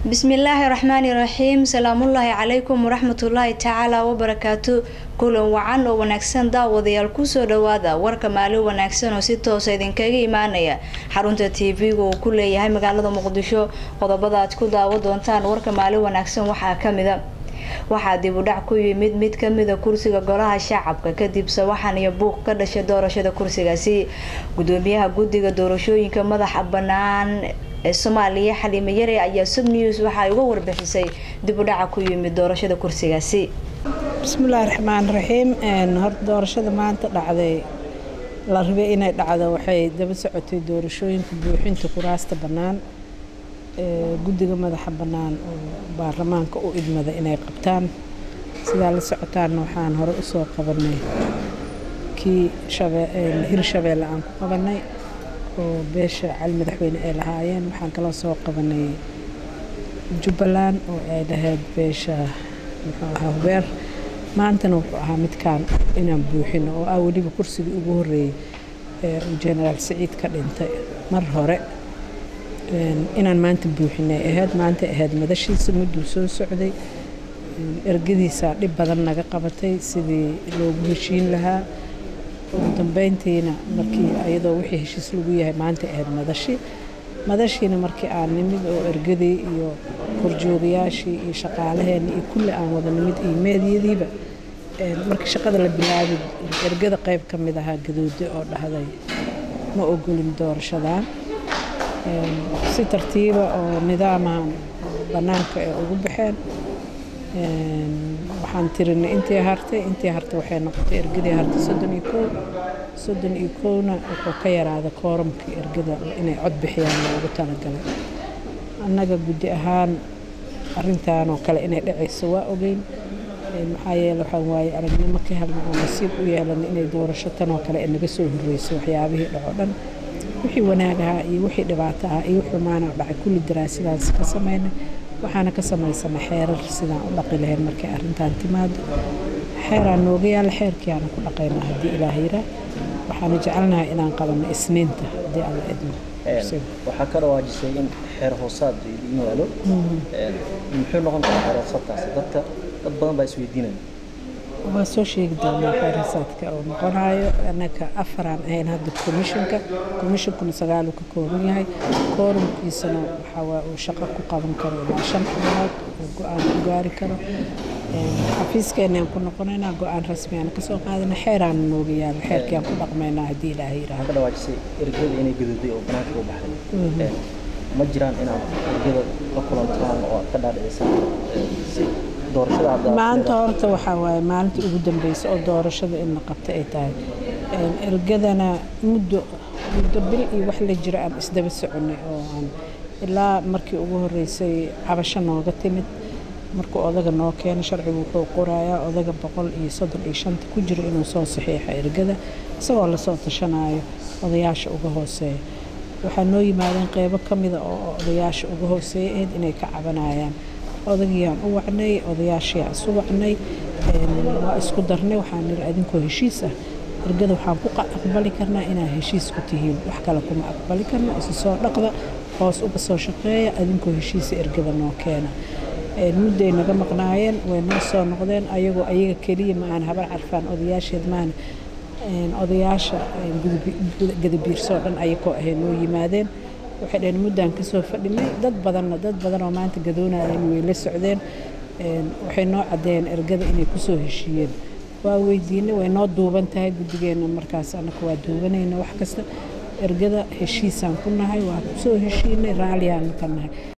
bismillaahi raxmaani raxiim salaamullaahi calaykum waraxmatullaahi tacaala wabarakaatu kulan wacan oo wanaagsan daawadayaal kusoo dhawaada warka maalin wanaagsan oo si toosa idinkaga imaanaya xarunta t v-ga uu ku leeyahay magaalada muqdisho qodobada aad ku daawo doontaan warka maalin wanaagsan waxaa kamida waxaa dib u dhac ku yimid mid kamida kursiga golaha shacabka kadib sawaxan iyo buuq ka dhashay doorashada kursigaasi gudoomiyaha guddiga doorashooyinka madaxa banaan ee soomaaliya xaliime yare ayaa sub news waxaay uga warbixisay dib u dhaca ku yimid doorashada kursigaasi bismillaahi raxmaan raxiim horta doorashada maanta dhacday la rabay inay dhacdo waxay daba socotay doorashooyinka buuxinta kuraasta bannaan guddiga madaxa bannaan oo baarlamaanka u idmada inay qabtaan sidaa la socotaanna waxaan hore usoo qabanay kii hir shabeelle aan ku qabanay oo beesha cali madaxweyne ay lahaayeen waxaan kaloo soo qabanay jubbaland oo ay lahayd beesha muxuu ahaa hubeer maantana wuxuu ahaa midkaan inaan buuxino oo ah weliba kursigii ugu horreeyey uu jenaraal saciid ka dhintay mar hore inaan maanta buuxinay ahayd maanta ahayd madashiisa mudduu soo socday ergadiisaa dhib badan naga qabatay sidii loogu heshiin lahaa ugu dambeyntiina markii iyadoo wixii heshiis lagu yahay maanta ahayd madashi madashiina markii aan nimid oo ergadii iyo horjoogayaashii iyo shaqaalaheenna iyo kulli aan wada nimid iyo meedyadiiba markii shaqada la bilaabay ergada qayb ka mid ahaa gadoode oo dhahday ma ogolin doorashadan si tartiiba oo nidaamahan bannaanka ay ugu baxeen waxaan tirinay intii hartay intii hartay waxay noqotay ergadii hartay soddon iyo kow soddon iyo kowna wuxuu ka yaraaday kooramkii ergada inay cod bixiyaan loogu talagalay annaga guddi ahaan arrintan oo kale inay dhacayso waa ogeyn maxaa yeele waxaan waaye aragnimo ka helna oo nasiib u yeelana inay doorasho tan oo kale ay naga soo horreysay waxyaabihii dhaco dhan wixii wanaag ahaa iyo wixii dhibaato ah iyo wixii xumaana dhacay kulli daraasadaas ka samaynay waxaana ka samaysana xeerar sidaan u dhaqi lahayn markay arrintan timaado xeeraan nooga yaalla xeerkiiaana ku dhaqaynaa haddii ilaah yiraa waxaana jecelnahay inaan qabanno isniinta haddii alla idmo waxaa ka dhawaajisay in xeer hoosaad idiin yaalo muxuu noqon karaa xeer hoosaadkaasi dadka dad badan baa isweydiinaya waa soo sheegi doonaa xeerasaadka oo noqonayo annaga afaraan ahayn hadda commissionka commissionkuna sagaaluu ka kooban yahay koorumkiisana waxaa waa uu shaqo ku qaban karo ilaa shan xubnood oo go-aan ku gaari karo xafiiskeenaan ku noqonaynaa go-aan rasmi aan kasoo qaadana xeeraana nooga yaalo xeerkiaan ku dhaqmaynaa haddii ilaaha yiraahdo ka dhawaajisay ergada inay gadooday oo banaanka u baxday ma jiraan inaad ergada la kulantaan oo aad ka dhaadhicisaan si maanta horta waxaa waaye maalinta ugu dambeysa oo doorashada in la qabta ay tahay ergadana muddo muddo bil iyo wax la jiro aan isdaba soconay oo aan ilaa markii ugu horeysay cabasho nooga timid markuu odaga noo keena sharcigu wuxuu qorayaa odaga boqol iyo soddon iyo shanta ku jiro inuu soo saxiixo ergada isagoo lasoo tashanayo odayaasha uga hooseeya waxaa noo yimaadeen qeybo ka mida oo odayaasha uga hooseeya ahayd inay ka cabanayaan odagiyaan u wacnay odayaashiaan isu wacnay waa isku darnay waxaan niri adinkoo heshiis ah ergada waxaan ku aqbali karnaa inaad heshiis ku tihiin wax kale kuma aqbali karna isu soo dhaqda hoos uga soo shaqeeya adinkoo heshiisa ergada noo keena mudday naga maqnaayeen way noo soo noqdeen ayagoo ayaga keliya ma aan habar carfaan odayaasheed maana odayaasha gadabiirsoo dhan ayakoo ahay noo yimaadeen waxay dhaheen muddaan kasoo fadhinay dad badanna dad badan oo maanta gadoonayeen way la socdeen waxay noo caddeeyeen ergada inay kusoo heshiiyeen waa weydiinay way noo duuban tahay guddigeenna markaas annaka waa duubanayna wax kasta ergada heshiisaan ku nahay waa kusoo heshiinay raaliyaanu ka nahay